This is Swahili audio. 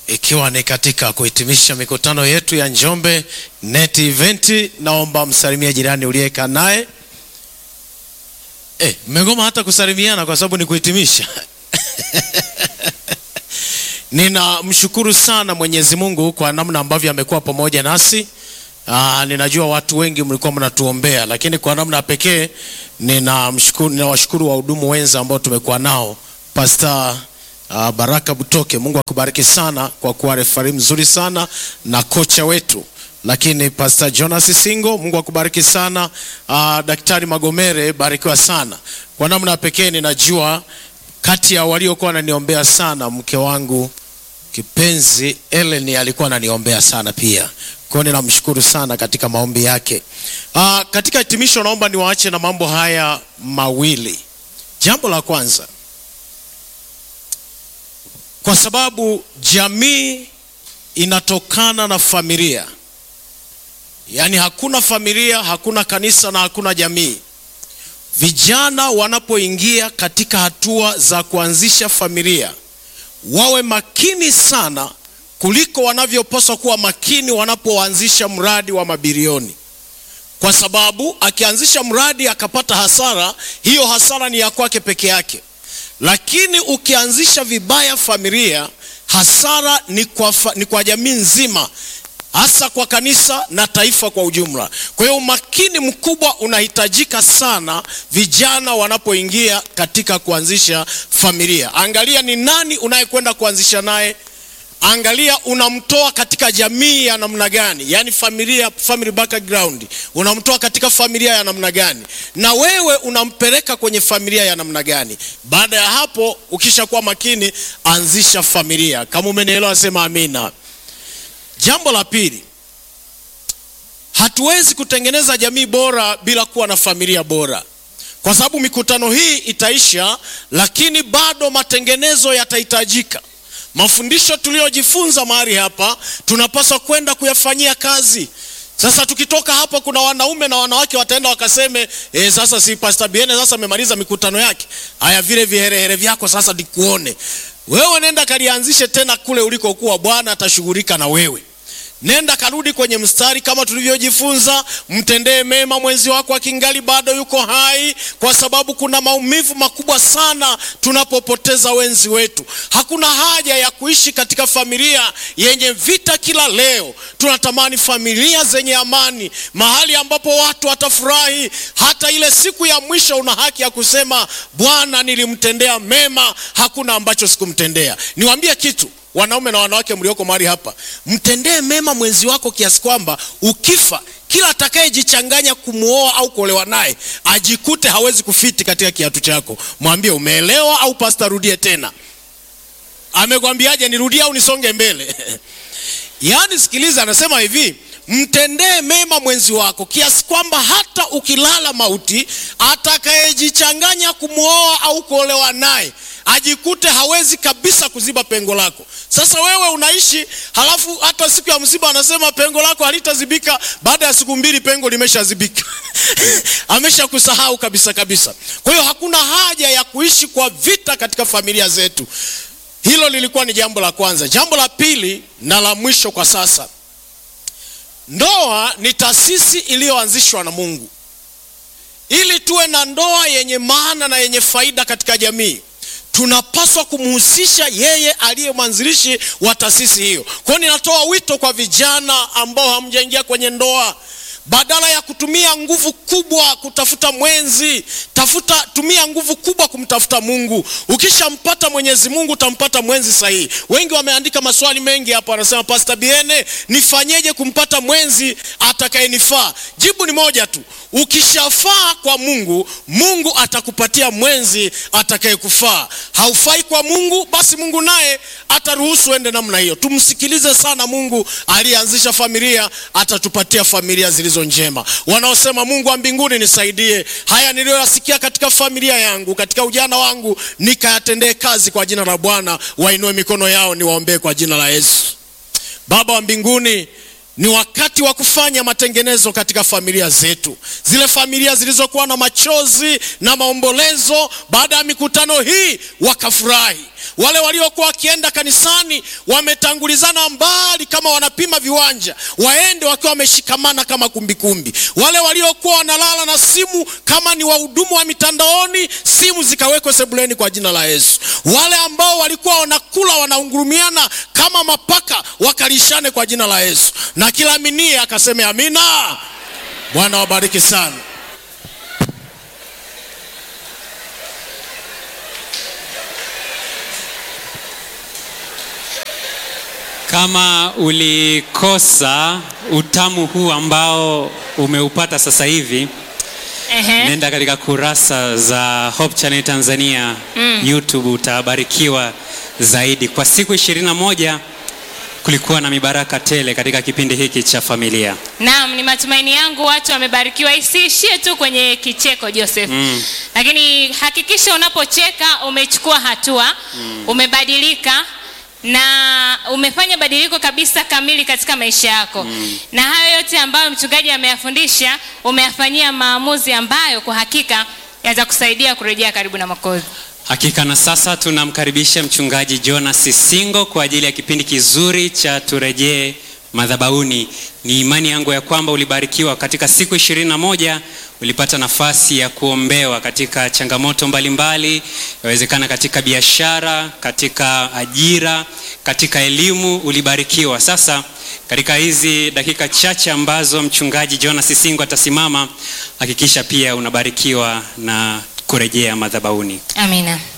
ikiwa ni katika kuhitimisha mikutano yetu ya Njombe Net Event, naomba msalimie jirani uliyeka naye. Eh, mmegoma hata kusalimiana kwa sababu ni kuhitimisha. Ninamshukuru sana Mwenyezi Mungu kwa namna ambavyo amekuwa pamoja nasi. Aa, ninajua watu wengi mlikuwa mnatuombea, lakini kwa namna pekee ninamshukuru, ninawashukuru wahudumu wenza ambao tumekuwa nao Pastor uh, Baraka Butoke, Mungu akubariki sana kwa kuwa refari mzuri sana na kocha wetu. Lakini Pastor Jonas Singo, Mungu akubariki sana. Uh, Daktari Magomere, barikiwa sana. Kwa namna pekee ninajua kati ya waliokuwa wananiombea sana, mke wangu kipenzi Ellen alikuwa ananiombea sana pia. Kwa hiyo ninamshukuru sana katika maombi yake. Uh, katika hitimisho naomba niwaache na mambo haya mawili. Jambo la kwanza, kwa sababu jamii inatokana na familia, yaani hakuna familia, hakuna kanisa na hakuna jamii. Vijana wanapoingia katika hatua za kuanzisha familia, wawe makini sana kuliko wanavyopaswa kuwa makini wanapoanzisha mradi wa mabilioni, kwa sababu akianzisha mradi akapata hasara, hiyo hasara ni ya kwake peke yake lakini ukianzisha vibaya familia, hasara ni kwa, fa, ni kwa jamii nzima, hasa kwa kanisa na taifa kwa ujumla. Kwa hiyo umakini mkubwa unahitajika sana vijana wanapoingia katika kuanzisha familia. Angalia ni nani unayekwenda kuanzisha naye. Angalia unamtoa katika jamii ya namna gani, yaani familia, family background, unamtoa katika familia ya namna gani, na wewe unampeleka kwenye familia ya namna gani. Baada ya hapo, ukishakuwa makini, anzisha familia. Kama umenielewa, sema amina. Jambo la pili, hatuwezi kutengeneza jamii bora bila kuwa na familia bora, kwa sababu mikutano hii itaisha, lakini bado matengenezo yatahitajika. Mafundisho tuliyojifunza mahali hapa tunapaswa kwenda kuyafanyia kazi. Sasa tukitoka hapa, kuna wanaume na wanawake wataenda wakaseme, e, sasa si Pastor Biene sasa amemaliza mikutano yake, haya vile viherehere vyako sasa nikuone wewe. Nenda kalianzishe tena kule ulikokuwa, Bwana atashughulika na wewe. Nenda karudi kwenye mstari kama tulivyojifunza, mtendee mema mwenzi wako akingali bado yuko hai, kwa sababu kuna maumivu makubwa sana tunapopoteza wenzi wetu. Hakuna haja ya kuishi katika familia yenye vita kila leo. Tunatamani familia zenye amani, mahali ambapo watu watafurahi. Hata ile siku ya mwisho una haki ya kusema, Bwana, nilimtendea mema, hakuna ambacho sikumtendea. Niwaambie kitu wanaume na wanawake mlioko mahali hapa, mtendee mema mwenzi wako kiasi kwamba ukifa, kila atakayejichanganya kumwoa au kuolewa naye ajikute hawezi kufiti katika kiatu chako. Mwambie umeelewa, au pasta, rudie tena. Amekwambiaje? Nirudie au nisonge mbele? Yaani sikiliza, anasema hivi mtendee mema mwenzi wako kiasi kwamba hata ukilala mauti, atakayejichanganya kumwoa au kuolewa naye ajikute hawezi kabisa kuziba pengo lako. Sasa wewe unaishi, halafu hata siku ya msiba anasema pengo lako halitazibika. Baada ya siku mbili pengo limeshazibika amesha kusahau kabisa kabisa. Kwa hiyo hakuna haja ya kuishi kwa vita katika familia zetu. Hilo lilikuwa ni jambo la kwanza. Jambo la pili na la mwisho kwa sasa, ndoa ni taasisi iliyoanzishwa na Mungu ili tuwe na ndoa yenye maana na yenye faida katika jamii tunapaswa kumhusisha yeye aliye mwanzilishi wa taasisi hiyo. Kwa hiyo ninatoa wito kwa vijana ambao hamjaingia kwenye ndoa, badala ya kutumia nguvu kubwa kutafuta mwenzi, tafuta tumia nguvu kubwa kumtafuta Mungu. Ukishampata Mwenyezi Mungu utampata mwenzi sahihi. Wengi wameandika maswali mengi hapa, wanasema Pastor Biene, nifanyeje kumpata mwenzi atakayenifaa? Jibu ni moja tu, ukishafaa kwa Mungu, Mungu atakupatia mwenzi atakayekufaa. Haufai kwa Mungu, basi Mungu naye ataruhusu ende namna hiyo. Tumsikilize sana Mungu aliyeanzisha familia, atatupatia familia zilizo njema. Wanaosema Mungu wa mbinguni, nisaidie haya niliyoyasikia katika familia yangu, katika ujana wangu, nikayatendee kazi kwa jina la Bwana. Wainue mikono yao, niwaombee kwa jina la Yesu. Baba wa mbinguni, ni wakati wa kufanya matengenezo katika familia zetu, zile familia zilizokuwa na machozi na maombolezo baada ya mikutano hii wakafurahi. wale waliokuwa wakienda kanisani wametangulizana mbali kama wanapima viwanja, waende wakiwa wameshikamana kama kumbikumbi. Wale waliokuwa wanalala na simu kama ni wahudumu wa mitandaoni, simu zikawekwe sebuleni kwa jina la Yesu. Wale ambao walikuwa wanakula wanaungurumiana kama mapaka, wakalishane kwa jina la Yesu, na kila minie akaseme amina. Bwana wabariki sana. Kama ulikosa utamu huu ambao umeupata sasa hivi, Ehe. nenda katika kurasa za Hope Channel Tanzania YouTube, utabarikiwa zaidi. Kwa siku ishirini na moja kulikuwa na mibaraka tele katika kipindi hiki cha familia. Naam, ni matumaini yangu watu wamebarikiwa. Isiishie tu kwenye kicheko Joseph, lakini hakikisha unapocheka umechukua hatua, umebadilika na umefanya badiliko kabisa kamili katika maisha yako, na hayo yote ambayo mchungaji ameyafundisha umeyafanyia maamuzi ambayo kwa hakika yatakusaidia kurejea karibu na Mwokozi. Hakika na sasa tunamkaribisha mchungaji Jonas Sisingo kwa ajili ya kipindi kizuri cha turejee madhabahuni. Ni imani yangu ya kwamba ulibarikiwa katika siku ishirini na moja. Ulipata nafasi ya kuombewa katika changamoto mbalimbali, yawezekana katika biashara, katika ajira, katika elimu, ulibarikiwa. Sasa katika hizi dakika chache ambazo mchungaji Jonas Sisingo atasimama, hakikisha pia unabarikiwa na kurejea madhabahuni. Amina.